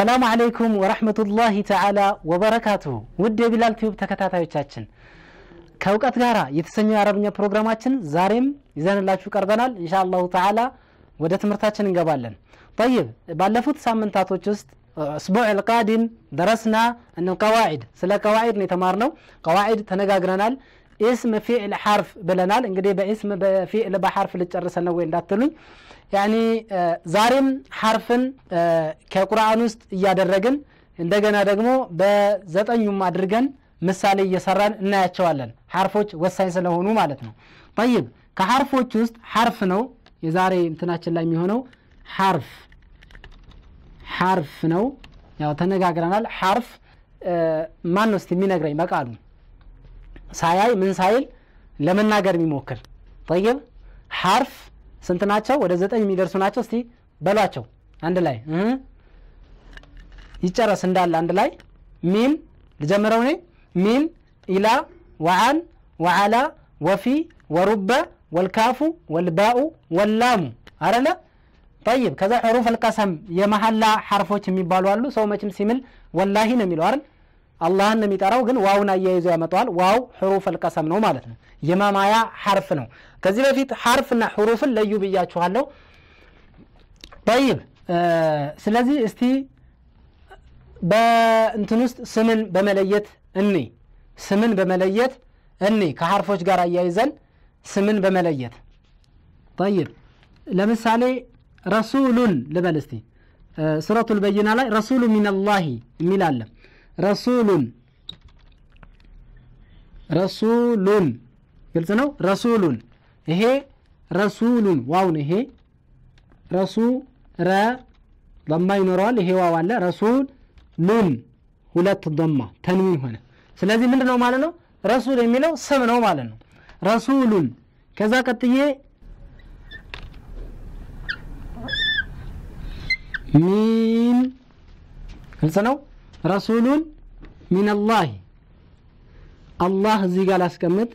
አሰላሙ አለይኩም ወረሕመቱላሂ ተዓላ ወበረካቱሁ ውድ የቢላል ቲዩብ ተከታታዮቻችን ከእውቀት ጋር የተሰኘው የአረብኛ ፕሮግራማችን ዛሬም ይዘንላችሁ ቀርበናል እንሻ አላሁ ተዓላ ወደ ትምህርታችን እንገባለን ጠይብ ባለፉት ሳምንታቶች ውስጥ እስቡዕ ልቃዲም ደረስና እን ቀዋዒድ ስለ ቀዋዒድ ነው የተማርነው ቀዋዒድ ተነጋግረናል ኢስም ፊዕል ሐርፍ ብለናል እንግዲህ በኢስም በፊዕል በሐርፍ ልጨርሰን ነው ወይ እንዳትሉኝ ያኒ ዛሬም ሐርፍን ከቁርአን ውስጥ እያደረግን እንደገና ደግሞ በዘጠኙም አድርገን ምሳሌ እየሰራን እናያቸዋለን ሐርፎች ወሳኝ ስለሆኑ ማለት ነው ጠይብ ከሐርፎች ውስጥ ሐርፍ ነው የዛሬ እንትናችን ላይ የሚሆነው ሐርፍ ሐርፍ ነው ያው ተነጋግረናል ሐርፍ ማን ነው እስቲ የሚነግረኝ በቃሉ ሳያይ ምን ሳይል ለመናገር የሚሞክር ጠይብ ሐርፍ ስንት ናቸው ወደ ዘጠኝ የሚደርሱ ናቸው እስቲ በሏቸው አንድ ላይ ይጨረስ እንዳለ አንድ ላይ ሚም ልጀምረው እኔ ሚም ኢላ ወዓን ወዓላ ወፊ ወሩበ ወልካፉ ወልባኡ ወላሙ አረለ ጠይብ ከዛ ሕሩፍ አልቀሰም የመሐላ ሐርፎች የሚባሉ አሉ ሰው መችም ሲምል ወላሂ ነው የሚለው አይደል አላህን ነው የሚጠራው ግን ዋውን አያይዞ ያመጣዋል ዋው ሕሩፍ አልቀሰም ነው ማለት ነው የማማያ ሐርፍ ነው ከዚህ በፊት ሐርፍና ሕሩፍን ለዩ ብያችኋለሁ ጠይብ ስለዚህ እስቲ በእንትን ውስጥ ስምን በመለየት እኔ ስምን በመለየት እኔ ከሐርፎች ጋር አያይዘን ስምን በመለየት ጠይብ ለምሳሌ ረሱሉን ልበል እስቲ ሱረቱ ልበይና ላይ ረሱሉ ሚንላሂ የሚል አለ ረሱሉን ረሱሉን ግልጽ ነው ረሱሉን ይሄ ረሱሉን ዋውን ይሄ ረሱ ረ ضማ ይኖረዋል ይሄ ዋው አለ ረሱል ሉን ሁለት ضማ ተንዊን ሆነ ስለዚህ ምንድን ነው ማለት ነው ረሱል የሚለው ስም ነው ማለት ነው ረሱሉን ከዛ ቀጥዬ ሚን ግልጽ ነው ረሱሉን ሚንላሂ አላህ እዚህ ጋር ላስቀምጥ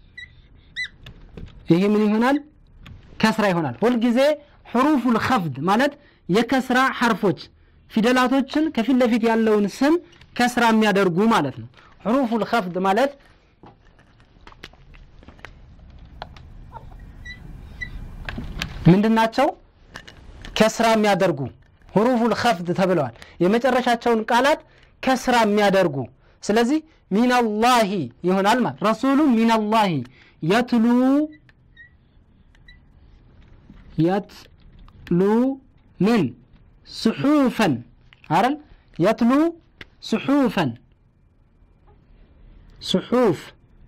ይሄ ምን ይሆናል ከስራ ይሆናል ሁልጊዜ ሕሩፉል ከፍድ ማለት የከስራ ሐርፎች ፊደላቶችን ከፊት ለፊት ያለውን ስም ከስራ የሚያደርጉ ማለት ነው ሕሩፉል ከፍድ ማለት ምንድናቸው ከስራ የሚያደርጉ ሁሩፉል ከፍድ ተብለዋል የመጨረሻቸውን ቃላት ከስራ የሚያደርጉ ስለዚህ ሚናላሂ ይሆናል ማለት ረሱሉ ሚናላሂ የትሉ የትሉ ምን ስሑፈን አረል የትሉ ስሑፈን ስሑፍ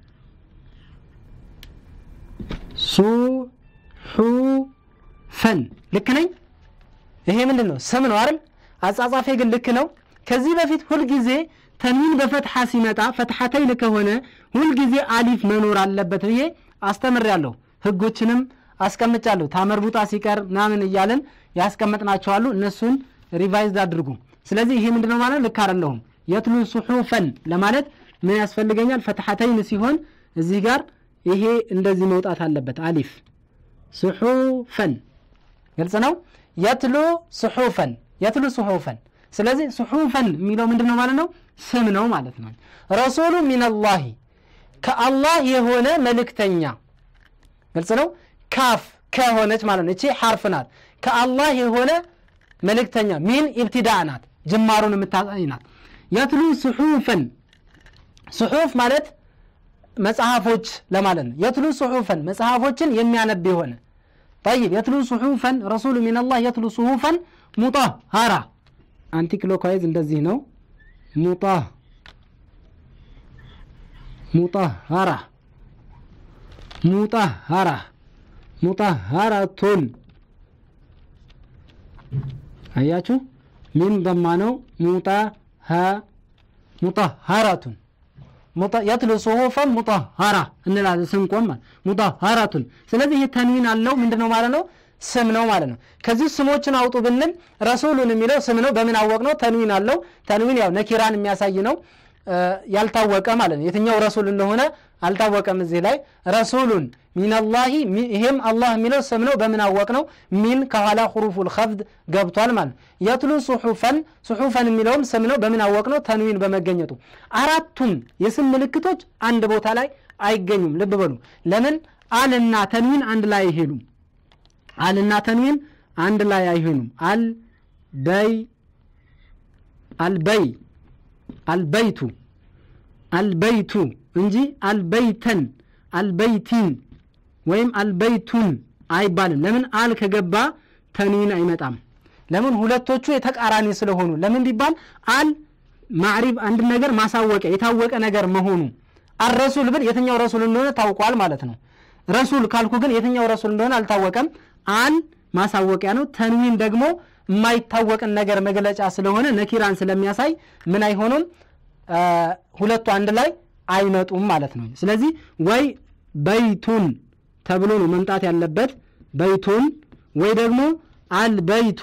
ሱሑፈን ልክ ነኝ ይሄ ምንድን ነው ስም ነው አይደል አጻጻፌ ግን ልክ ነው ከዚህ በፊት ሁልጊዜ ተንዊን በፈትሐ ሲመጣ ፈትሐተይን ከሆነ ሁልጊዜ አሊፍ መኖር አለበት ብዬ አስተምሬያለሁ ህጎችንም አስቀምጫለሁ ታመርቡጣ ሲቀር ምናምን እያለን ያስቀመጥናቸዋሉ እነሱን ሪቫይዝ አድርጉ ስለዚህ ይሄ ምንድነው ማለት ልክ አይደለሁም የትሉ ሱሑፈን ለማለት ምን ያስፈልገኛል ፈትሐተይን ሲሆን እዚህ ጋር ይሄ እንደዚህ መውጣት አለበት አሊፍ ሱሑፈን ግልጽ ነው የትሉ ሱሑፈን የትሉ ሱሑፈን ስለዚህ ሱሑፈን የሚለው ምንድን ነው ማለት ነው ስም ነው ማለት ነው ረሱሉ ሚንላሂ ከአላህ የሆነ መልእክተኛ ግልጽ ነው ካፍ ከሆነች ማለት ነው እቺ ሐርፍ ናት ከአላህ የሆነ መልእክተኛ ሚን ኢብትዳ ናት ጅማሩን የምታሳይ ናት የትሉ ሱሑፈን ሱሑፍ ማለት መጽሐፎች ለማለት ነው የትሉ ሱሑፈን መጽሐፎችን የሚያነብ የሆነ طيب يتلو صحوفا رسول من الله يتلو صحوفا مطهرة አንቲ ክሎካይዝ እንደዚህ ነው ሙጣ ሙጣሃራ ሙጣሃራ ሙጣሃራቱን አያችሁ ሚን ደማ ነው ሙጣ ሙጣሃራቱን የትሉ ጽሁፈን ሙጣሃራ እንላለን ስንቆም ሙጣሃራቱን ስለዚህ ይህ ተንዊን አለው ምንድነው ማለት ነው ስም ነው ማለት ነው ከዚህ ስሞችን አውጡ ብንል ረሱሉን የሚለው ስም ነው በምን አወቅ ነው ተንዊን አለው ተንዊን ያው ነኪራን የሚያሳይ ነው ያልታወቀ ማለት ነው የትኛው ረሱል እንደሆነ አልታወቀም እዚህ ላይ ረሱሉን ሚነላሂ ይሄም አላህ የሚለው ስም ነው በምን አወቅ ነው ሚን ከኋላ ሁሩፉል ኸፍድ ገብቷል ማለት ነው የትሉ ሱሑፈን ሱሑፈን የሚለውም ስም ነው በምን አወቅ ነው ተንዊን በመገኘቱ አራቱም የስም ምልክቶች አንድ ቦታ ላይ አይገኙም ልብ በሉ ለምን አልና ተንዊን አንድ ላይ አይሄዱም አልና ተንዊን አንድ ላይ አይሆኑም አል በይ አልበይ አልበይቱ አልበይቱ እንጂ አልበይተን አልበይቲን ወይም አልበይቱን አይባልም ለምን አል ከገባ ተንዊን አይመጣም ለምን ሁለቶቹ የተቃራኒ ስለሆኑ ለምን ቢባል አል ማዕሪብ አንድ ነገር ማሳወቂያ የታወቀ ነገር መሆኑ አረሱል ብል የትኛው ረሱል እንደሆነ ታውቋል ማለት ነው ረሱል ካልኩ ግን የትኛው ረሱል እንደሆነ አልታወቀም አል ማሳወቂያ ነው ተንዊን ደግሞ የማይታወቅን ነገር መግለጫ ስለሆነ ነኪራን ስለሚያሳይ ምን አይሆኑም ሁለቱ አንድ ላይ አይመጡም ማለት ነው ስለዚህ ወይ በይቱን ተብሎ ነው መምጣት ያለበት በይቱን ወይ ደግሞ አልበይቱ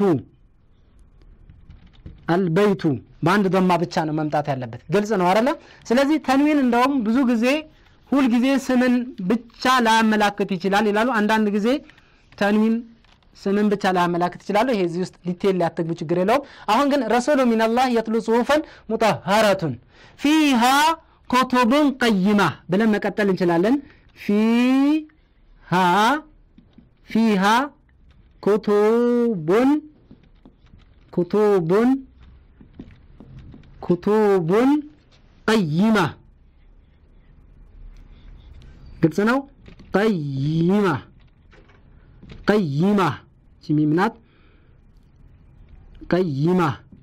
አልበይቱ በአንድ ዶማ ብቻ ነው መምጣት ያለበት ግልጽ ነው አለ ስለዚህ ተንዊን እንደውም ብዙ ጊዜ ሁልጊዜ ስምን ብቻ ላያመላክት ይችላል ይላሉ አንዳንድ ጊዜ ተንዊን ስምን ብቻ ላያመላክት ይችላሉ ይሄ እዚህ ውስጥ ዲቴል ሊያትግቡ ችግር የለውም አሁን ግን ረሱሉ ሚንላህ የትሉ ጽሁፈን ሙጠሀረቱን ፊሃ ኮቱቡን ቀይማ ብለን መቀጠል እንችላለን ፊሃ ፊሃ ኩቱቡን ኩቱቡን ኩቱቡን ቀይማ ግልጽ ነው ቀይማ ቀይማ ሚምናት ቀይማ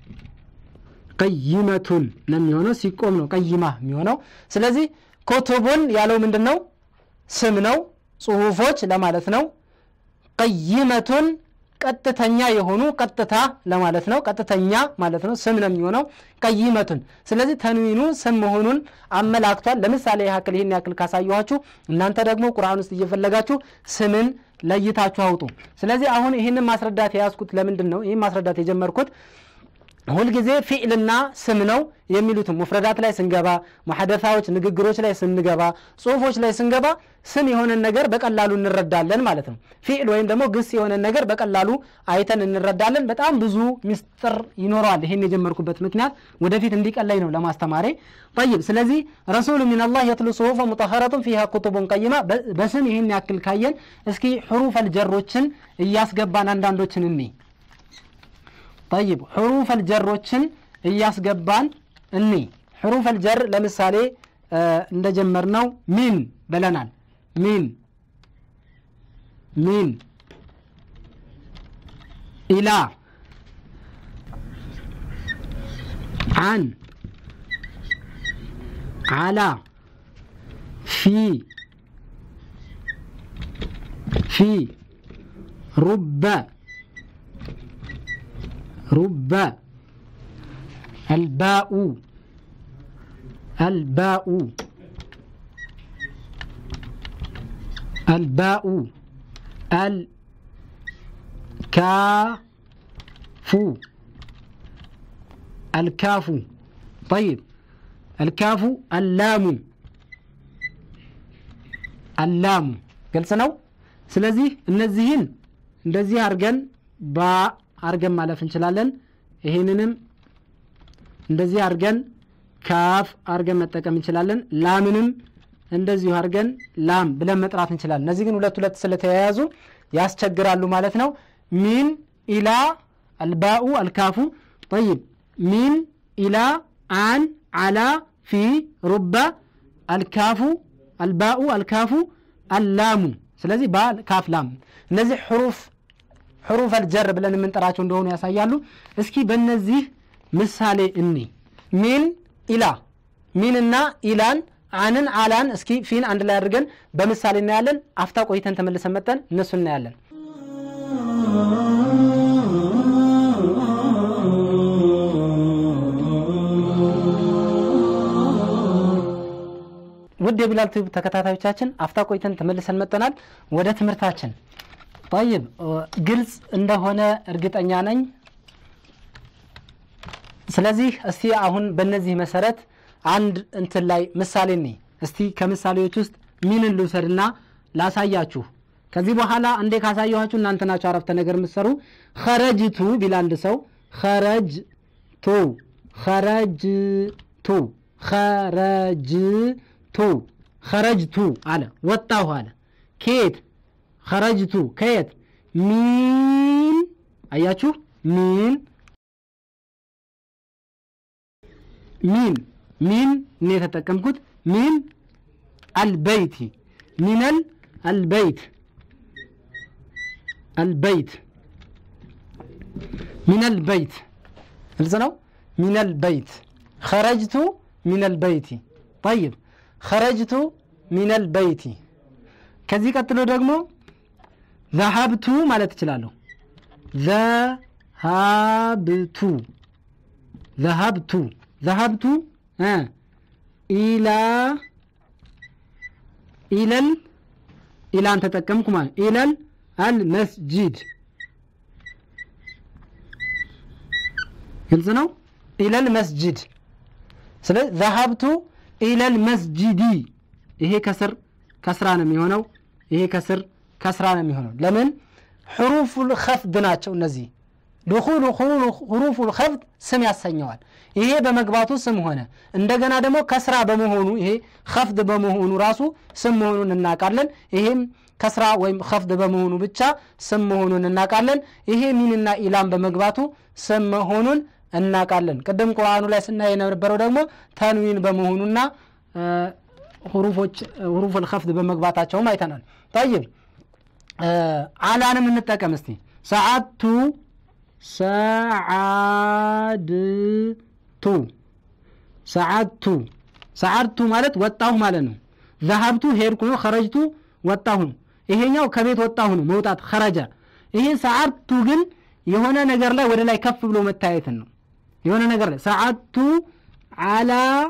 ቀይመቱን ነው የሚሆነው ሲቆም ነው ቀይማ የሚሆነው ስለዚህ ኮቱቡን ያለው ምንድን ነው ስም ነው ጽሁፎች ለማለት ነው ቀይመቱን ቀጥተኛ የሆኑ ቀጥታ ለማለት ነው ቀጥተኛ ማለት ነው ስም ነው የሚሆነው ቀይመቱን ስለዚህ ተንዊኑ ስም መሆኑን አመላክቷል ለምሳሌ ያክል ይህን ያክል ካሳየኋችሁ እናንተ ደግሞ ቁርአን ውስጥ እየፈለጋችሁ ስምን ለይታችሁ አውጡ ስለዚህ አሁን ይህንን ማስረዳት የያዝኩት ለምንድን ነው ይህን ማስረዳት የጀመርኩት ሁልጊዜ ፊዕልና ስም ነው የሚሉትም ሙፍረዳት ላይ ስንገባ መሐደታዎች ንግግሮች ላይ ስንገባ ጽሁፎች ላይ ስንገባ ስም የሆነን ነገር በቀላሉ እንረዳለን ማለት ነው ፊዕል ወይም ደግሞ ግስ የሆነን ነገር በቀላሉ አይተን እንረዳለን በጣም ብዙ ሚስጥር ይኖረዋል ይህን የጀመርኩበት ምክንያት ወደፊት እንዲቀላይ ነው ለማስተማሬ ጠይብ ስለዚህ ረሱሉ ሚንላህ የትሉ ጽሁፈ ሙጠኸረቱን ፊሃ ኩቱቡን ቀይማ በስም ይህን ያክል ካየን እስኪ ሕሩፈል ጀሮችን እያስገባን አንዳንዶችን እኔ ጠይብ ሕሩፈል ጀሮችን እያስገባን እኒ ሕሩፈል ጀር ለምሳሌ እንደጀመርነው ሚን ብለናል ሚን ሚን ኢላ አን አላ ፊ ፊ ሩበ رب الباء الباء الباء الكاف الكاف طيب الكاف اللام اللام قلت ነው ስለዚህ እነዚህን እንደዚህ አድርገን ባ አርገን ማለፍ እንችላለን ይህንንም እንደዚህ አርገን ካፍ አርገን መጠቀም እንችላለን ላምንም እንደዚሁ አርገን ላም ብለን መጥራት እንችላለን እነዚህ ግን ሁለት ሁለት ስለተያያዙ ያስቸግራሉ ማለት ነው ሚን ኢላ አልባኡ አልካፉ ጠይብ ሚን ኢላ አን አላ ፊ ሩባ አልካፉ አልባኡ አልካፉ አላሙ ስለዚህ ባ ካፍ ላም እነዚህ ሕሩፍ ሕሩፍ አልጀር ብለን የምንጠራቸው እንደሆኑ ያሳያሉ እስኪ በእነዚህ ምሳሌ እኒ ሚን ኢላ ሚንና ኢላን አንን አላን እስኪ ፊን አንድ ላይ አድርገን በምሳሌ እናያለን አፍታ ቆይተን ተመልሰን መጠን እነሱ እናያለን ውድ የቢላል ቲዩብ ተከታታዮቻችን አፍታ ቆይተን ተመልሰን መጠናል ወደ ትምህርታችን ጠይብ ግልጽ እንደሆነ እርግጠኛ ነኝ ስለዚህ እስቲ አሁን በእነዚህ መሰረት አንድ እንትን ላይ ምሳሌ ኔ እስቲ ከምሳሌዎች ውስጥ ሚንን ልውሰድና ላሳያችሁ። ከዚህ በኋላ እንዴ ካሳየኋችሁ እናንተ ናችሁ አረፍተ ነገር የምትሰሩ። ኸረጅቱ ቢል አንድ ሰው ኸረጅቱ ኸረጅቱ ኸረጅቱ ኸረጅቱ አለ ወጣሁ አለ። ከየት ኸረጅቱ ከየት ሚን አያችሁ ሚን ሚን ሚን እኔ የተጠቀምኩት ሚን አልበይቲ ሚነል አልበይት አልበይት ሚነል በይት ግልጽ ነው። ሚነል በይት ኸረጅቱ ሚነል በይቲ ጠይብ ኸረጅቱ ሚነል በይቲ ከዚህ ቀጥሎ ደግሞ ዘሀብቱ ማለት እችላለሁ። ዘሀብቱ ዘሀብቱ ዘሀብቱ ኢላ ኢለል ኢላን ተጠቀምኩ ማለት ኢለል አልመስጂድ ግልጽ ነው። ኢለል መስጂድ ስለዚህ ዘሀብቱ ኢለል መስጂዲ ይሄ ከስር ከስራ ነው የሚሆነው። ይሄ ከስር ከስራ ነው የሚሆነው። ለምን ሕሩፉል ኸፍድ ናቸው እነዚህ። ድኹሉ ሁሩፉል ኸፍድ ስም ያሰኘዋል። ይሄ በመግባቱ ስም ሆነ። እንደገና ደግሞ ከስራ በመሆኑ ይሄ ኸፍድ በመሆኑ ራሱ ስም መሆኑን እናውቃለን። ይሄም ከስራ ወይም ኸፍድ በመሆኑ ብቻ ስም መሆኑን እናውቃለን። ይሄ ሚንና ኢላም በመግባቱ ስም መሆኑን እናውቃለን። ቅድም ቁርአኑ ላይ ስናይ የነበረው ደግሞ ተንዊን በመሆኑና ሁሩፎች ሁሩፉል ኸፍድ በመግባታቸውም አይተናል። ጠይብ አላንም እንጠቀም እስቲ ሰዓቱ ሰዓድቱ ሰዓድቱ ሰዓድቱ ማለት ወጣሁ ማለት ነው። ዘሀብቱ ሄድኩ ነው። ኸረጅቱ ወጣሁ ነው። ይሄኛው ከቤት ወጣሁ ነው መውጣት ኸረጃ። ይሄ ሰዓድቱ ግን የሆነ ነገር ላይ ወደ ላይ ከፍ ብሎ መታየትን ነው። የሆነ ነገር ላይ ሰዓድቱ አላ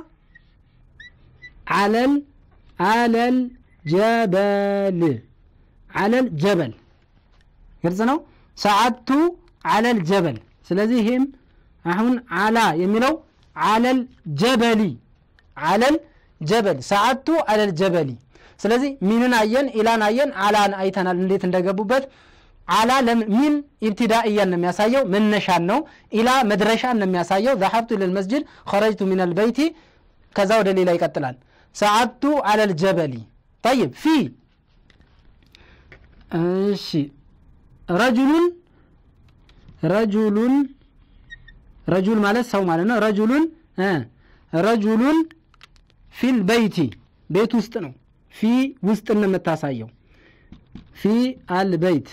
አለል አለል ጀበል አለል ጀበል ግልጽ ነው። ሰዓድቱ አለል ጀበል። ስለዚህ ይህም አሁን አላ የሚለው አለል ጀበሊ አለል ጀበል ሰዓድቱ አለል ጀበሊ። ስለዚህ ሚንን አየን፣ ኢላን አየን፣ አላን አይተናል እንዴት እንደገቡበት። አላ ሚን ኢብትዳእያን ነው የሚያሳየው መነሻን ነው። ኢላ መድረሻን ነው የሚያሳየው። ዘሀብቱ ኢለል መስጅድ ኸረጅቱ ሚነል በይቲ ከዛ ወደ ሌላ ይቀጥላል። ሰዓድቱ አለል ጀበሊ ጠይብ ፊ እሺ ረጁሉን ረጁሉን ረጁል ማለት ሰው ማለት ነው። ረጁሉን ረጁሉን ፊል በይቲ ቤት ውስጥ ነው። ፊ ውስጥ ነው የምታሳየው። ፊ አልበይት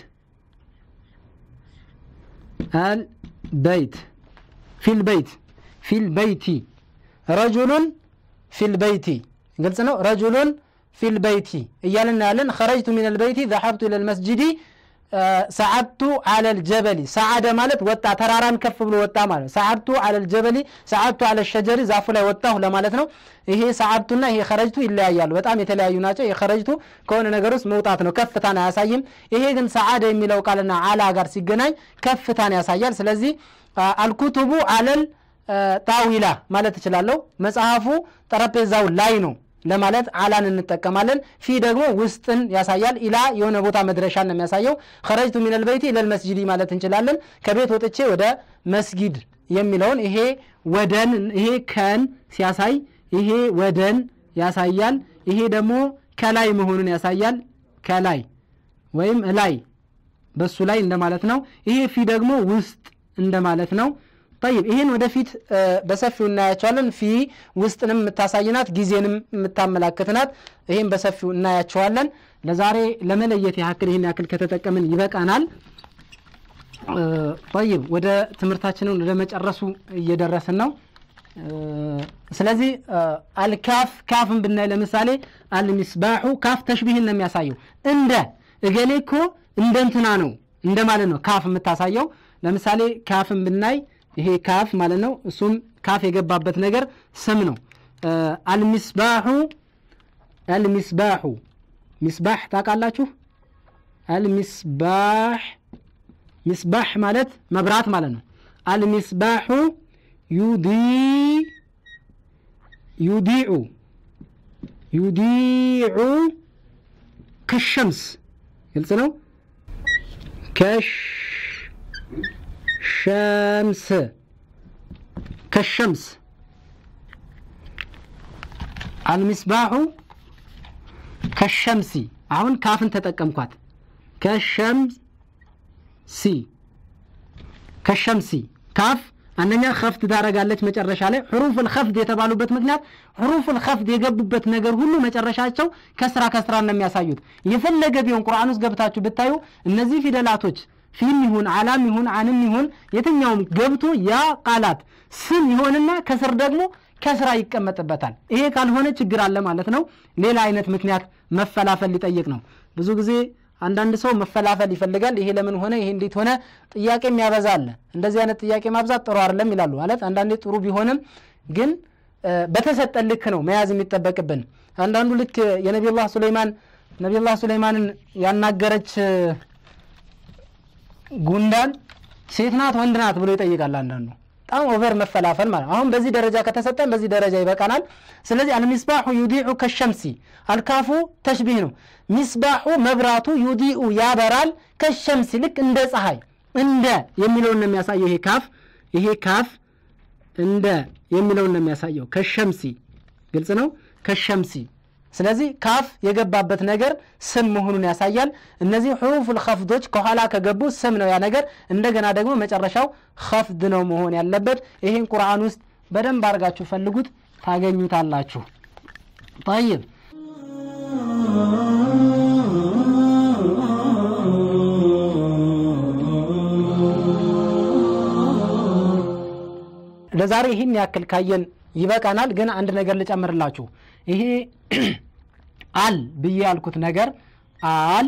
አልበይት ፊል በይት ፊል በይቲ ረጁሉን ፊል በይቲ ግልጽ ነው። ረጁሉን ፊል በይቲ እያልን ያለን ኸረጅቱ ሚነል በይቲ ዘሀብቱ ኢለል መስጂዲ ሰዓድቱ አለል ጀበሊ ሰዓደ ማለት ወጣ ተራራን ከፍ ብሎ ወጣ ማለት ነው። ሰዓድቱ አለል ጀበሊ ሰዓድቱ አለል ሸጀሪ ዛፉ ላይ ወጣሁ ለማለት ነው። ይሄ ሰዓድቱና ይሄ ኸረጅቱ ይለያያሉ፣ በጣም የተለያዩ ናቸው። የኸረጅቱ ከሆነ ነገር ውስጥ መውጣት ነው፣ ከፍታን አያሳይም። ይሄ ግን ሰዓደ የሚለው ቃልና አላ ጋር ሲገናኝ ከፍታን ያሳያል። ስለዚህ አልኩቱቡ አለል ጣዊላ ማለት እችላለሁ። መጽሐፉ ጠረጴዛው ላይ ነው ለማለት አላን እንጠቀማለን። ፊ ደግሞ ውስጥን ያሳያል። ኢላ የሆነ ቦታ መድረሻን ነው የሚያሳየው። ኸረጅቱ ሚነል በይቲ ኢለል መስጂዲ ማለት እንችላለን። ከቤት ወጥቼ ወደ መስጊድ የሚለውን ይሄ ወደን ይሄ ከን ሲያሳይ ይሄ ወደን ያሳያል። ይሄ ደግሞ ከላይ መሆኑን ያሳያል። ከላይ ወይም እላይ በሱ ላይ እንደማለት ነው። ይሄ ፊ ደግሞ ውስጥ እንደማለት ነው። ጠይብ ይህን ወደፊት በሰፊው እናያቸዋለን። ፊ ውስጥንም የምታሳይናት ጊዜንም የምታመላክትናት ይህም በሰፊው እናያቸዋለን። ለዛሬ ለመለየት ያክል ይህን ያክል ከተጠቀምን ይበቃናል። ጠይብ ወደ ትምህርታችንን ወደ መጨረሱ እየደረስን ነው። ስለዚህ አልካፍ ካፍን ብናይ ለምሳሌ አልሚስባሑ ካፍ ተሽቢህን ነው የሚያሳየው። እንደ እገሌ እኮ እንደ እንትና ነው እንደ ማለት ነው ካፍ የምታሳየው። ለምሳሌ ካፍን ብናይ ይሄ ካፍ ማለት ነው። እሱም ካፍ የገባበት ነገር ስም ነው። አልሚስባሑ አልሚስባሑ ሚስባሕ ታውቃላችሁ? አልሚስባሕ ሚስባሕ ማለት መብራት ማለት ነው። አልሚስባሑ ዩዲ ዩዲዑ ዩዲዑ ከሸምስ ግልጽ ነው። ከሽ ሸምስ ከሸምስ አልሚስባሑ ከሸምሲ አሁን ካፍን ተጠቀምኳት። ከሸምሲ ከሸምሲ ካፍ አንደኛ ከፍት ታደርጋለች መጨረሻ ላይ ሕሩፍል ከፍድ የተባሉበት ምክንያት ሕሩፍል ከፍድ የገቡበት ነገር ሁሉ መጨረሻቸው ከስራ ከስራ ነው የሚያሳዩት። የፈለገ ቢሆን ቁርአን ውስጥ ገብታችሁ ብታዩ እነዚህ ፊደላቶች ፊም ይሁን አላም ይሁን አንም ይሁን የትኛውም ገብቶ ያ ቃላት ስም ይሆንና ከስር ደግሞ ከስራ ይቀመጥበታል። ይሄ ካልሆነ ችግር አለ ማለት ነው። ሌላ አይነት ምክንያት መፈላፈል ሊጠይቅ ነው። ብዙ ጊዜ አንዳንድ ሰው መፈላፈል ይፈልጋል። ይሄ ለምን ሆነ፣ ይሄ እንዴት ሆነ፣ ጥያቄ የሚያበዛ አለ። እንደዚህ አይነት ጥያቄ ማብዛት ጥሩ አይደለም ይላሉ። ማለት አንዳንዴ ጥሩ ቢሆንም ግን በተሰጠን ልክ ነው መያዝ የሚጠበቅብን። አንዳንዱ ልክ የነቢዩላህ ሱለይማን ነቢዩላህ ሱለይማንን ያናገረች ጉንዳን ሴት ናት ወንድ ናት ብሎ ይጠይቃል አንዳንዱ በጣም ኦቨር መፈላፈል ማለት አሁን በዚህ ደረጃ ከተሰጠን በዚህ ደረጃ ይበቃናል። ስለዚህ አልሚስባሑ ዩዲዑ ከሸምሲ አልካፉ ተሽቢህ ነው። ሚስባሑ መብራቱ ዩዲኡ ያበራል፣ ከሸምሲ ልክ እንደ ፀሐይ እንደ የሚለውን ነው የሚያሳየው። ይሄ ካፍ ይሄ ካፍ እንደ የሚለውን ነው የሚያሳየው። ከሸምሲ ግልጽ ነው። ከሸምሲ ስለዚህ ካፍ የገባበት ነገር ስም መሆኑን ያሳያል። እነዚህ ሕሩፉል ከፍዶች ከኋላ ከገቡ ስም ነው ያ ነገር። እንደገና ደግሞ መጨረሻው ከፍድ ነው መሆን ያለበት። ይህን ቁርአን ውስጥ በደንብ አድርጋችሁ ፈልጉት ታገኙታላችሁ። ጠይብ ለዛሬ ይህን ያክል ካየን ይበቃናል። ግን አንድ ነገር ልጨምርላችሁ። ይሄ አል ብዬ ያልኩት ነገር አል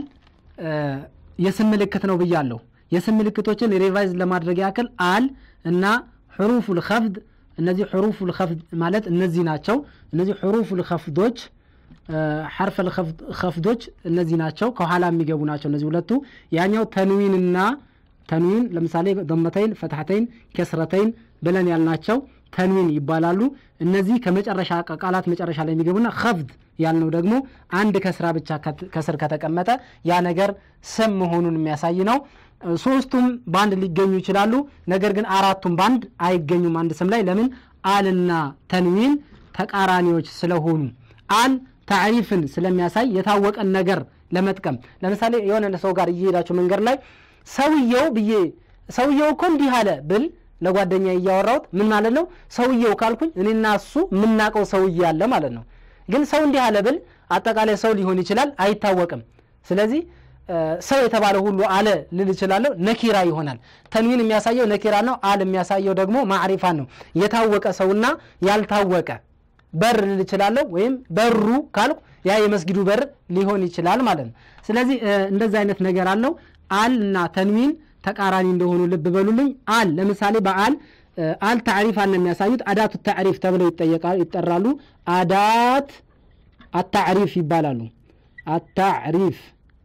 የስም ምልክት ነው ብያለሁ። የስም ምልክቶችን ሪቫይዝ ለማድረግ ያክል አል እና ሕሩፉል ከፍድ እነዚህ ሕሩፉል ከፍድ ማለት እነዚህ ናቸው። እነዚህ ሕሩፉል ከፍዶች ሐርፈል ከፍዶች እነዚህ ናቸው፣ ከኋላ የሚገቡ ናቸው እነዚህ ሁለቱ። ያኛው ተንዊንና ተንዊን ለምሳሌ ደመተይን፣ ፈትሐተይን፣ ከስረተይን ብለን ያልናቸው ተንዊን ይባላሉ። እነዚህ ከመጨረሻ ቃላት መጨረሻ ላይ የሚገቡና ከፍድ ያልነው ደግሞ አንድ ከስራ ብቻ ከስር ከተቀመጠ ያ ነገር ስም መሆኑን የሚያሳይ ነው። ሶስቱም በአንድ ሊገኙ ይችላሉ። ነገር ግን አራቱም በአንድ አይገኙም አንድ ስም ላይ ለምን? አልና ተንዊን ተቃራኒዎች ስለሆኑ አል ታሪፍን ስለሚያሳይ የታወቀን ነገር ለመጥቀም ለምሳሌ የሆነ ሰው ጋር እየሄዳቸው መንገድ ላይ ሰውየው ብዬ ሰውየው እኮ እንዲህ አለ ብል ለጓደኛ እያወራሁት ምን ማለት ነው? ሰውየው ካልኩኝ እኔና እሱ የምናውቀው ሰውዬ አለ ማለት ነው። ግን ሰው እንዲህ አለ ብል አጠቃላይ ሰው ሊሆን ይችላል፣ አይታወቅም። ስለዚህ ሰው የተባለ ሁሉ አለ ልል እችላለሁ፣ ነኪራ ይሆናል። ተንዊን የሚያሳየው ነኪራ ነው። አል የሚያሳየው ደግሞ ማዕሪፋን ነው። የታወቀ ሰውና ያልታወቀ በር ልል እችላለሁ፣ ወይም በሩ ካልኩ ያ የመስጊዱ በር ሊሆን ይችላል ማለት ነው። ስለዚህ እንደዚህ አይነት ነገር አለው። አል እና ተንዊን ተቃራኒ እንደሆኑ ልብ በሉልኝ። አል ለምሳሌ በአል አል ታዕሪፍ አለ የሚያሳዩት አዳቱ ታዕሪፍ ተብለው ይጠራሉ። አዳት አታዕሪፍ ይባላሉ። አታዕሪፍ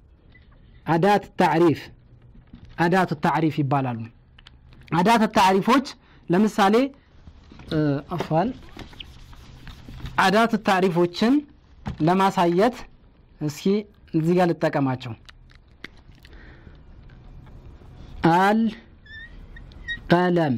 አዳት ታዕሪፍ አዳቱ ታዕሪፍ ይባላሉ። አዳት ታዕሪፎች ለምሳሌ አፋል አዳት ታዕሪፎችን ለማሳየት እስኪ እዚህ ጋር ልጠቀማቸው። አል ቀለም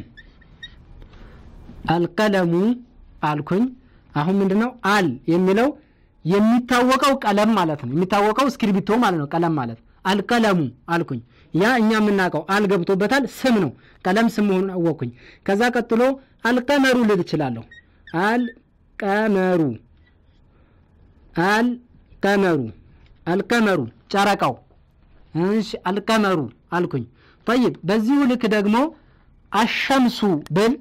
አልቀለሙ አልኩኝ። አሁን ምንድነው አል የሚለው የሚታወቀው ቀለም ማለት ነው። የሚታወቀው እስክሪብቶ ማለት ነው። ቀለም ማለት አልቀለሙ አልኩኝ። ያ እኛ የምናውቀው አል ገብቶበታል። ስም ነው። ቀለም ስም መሆኑን አወቅኩኝ። ከዛ ቀጥሎ አልቀመሩ ልል እችላለሁ። አልቀመሩ አልቀመሩ አልቀመሩ ጨረቃው። እሺ አልቀመሩ አልኩኝ። ጠይብ በዚሁ ልክ ደግሞ አሸምሱ ብል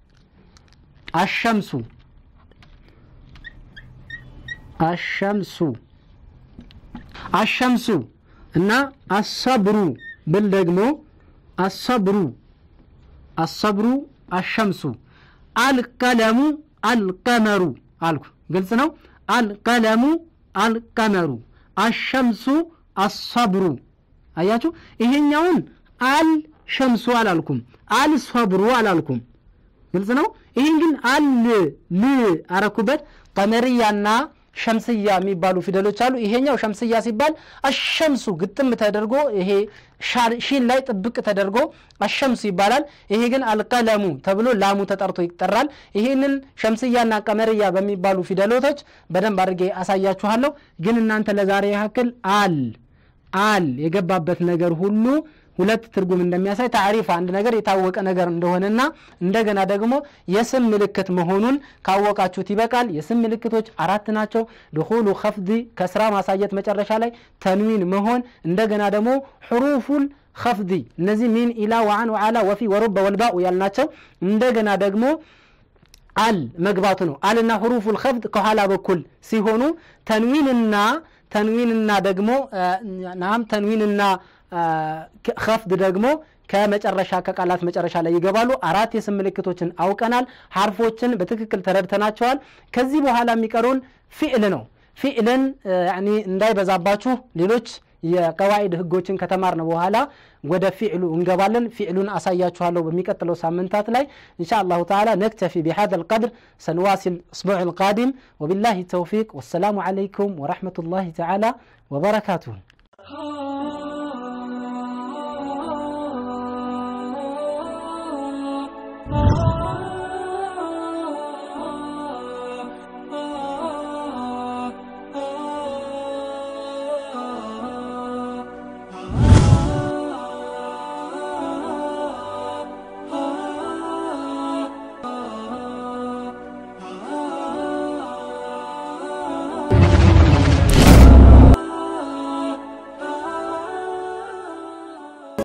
አሸምሱ አሸምሱ አሸምሱ እና አሰብሩ ብል ደግሞ አሰብሩ አሰብሩ አሸምሱ አልቀለሙ አልቀመሩ አልኩ። ግልጽ ነው። አልቀለሙ አልቀመሩ አሸምሱ አሰብሩ። አያችሁ፣ ይሄኛውን አል ሸምሱ አላልኩም፣ አል ሰብሩ አላልኩም። ግልጽ ነው። ይህን ግን አል ል አረኩበት። ቀመርያና ሸምስያ የሚባሉ ፊደሎች አሉ። ይሄኛው ሸምስያ ሲባል አሸምሱ ግጥም ተደርጎ ይሄ ሺን ላይ ጥብቅ ተደርጎ አሸምሱ ይባላል። ይሄ ግን አልቀለሙ ተብሎ ላሙ ተጠርቶ ይጠራል። ይሄንን ሸምስያና ቀመርያ በሚባሉ ፊደሎቶች በደንብ አድርጌ አሳያችኋለሁ። ግን እናንተ ለዛሬ ያክል አል አል የገባበት ነገር ሁሉ ሁለት ትርጉም እንደሚያሳይ ታሪፍ አንድ ነገር የታወቀ ነገር እንደሆነና እንደገና ደግሞ የስም ምልክት መሆኑን ካወቃችሁት ይበቃል። የስም ምልክቶች አራት ናቸው። ድኹሉ ከፍዲ ከስራ ማሳየት መጨረሻ ላይ ተንዊን መሆን፣ እንደገና ደግሞ ሕሩፉል ከፍዲ እነዚህ ሚን ኢላ ወአን ወዓላ ወፊ ወሩበ ወልባኡ ያልናቸው እንደገና ደግሞ አል መግባቱ ነው። አልና ሕሩፉል ከፍድ ከኋላ በኩል ሲሆኑ ተንዊንና ተንዊንና ደግሞ ናም ተንዊንና ከፍድ ደግሞ ከመጨረሻ ከቃላት መጨረሻ ላይ ይገባሉ። አራት የስም ምልክቶችን አውቀናል። ሐርፎችን በትክክል ተረድተናቸዋል። ከዚህ በኋላ የሚቀሩን ፊዕል ነው። ፊዕልን ያኒ እንዳይበዛባችሁ ሌሎች የቀዋኢድ ህጎችን ከተማርን በኋላ ወደ ፊዕሉ እንገባለን። ፊዕሉን አሳያችኋለሁ በሚቀጥለው ሳምንታት ላይ ኢንሻ አላሁ ተዓላ ነክተፊ ቢሃذا القدر سنواصل الاسبوع القادم وبالله التوفيق والسلام عليكم ورحمة الله تعالى وبركاته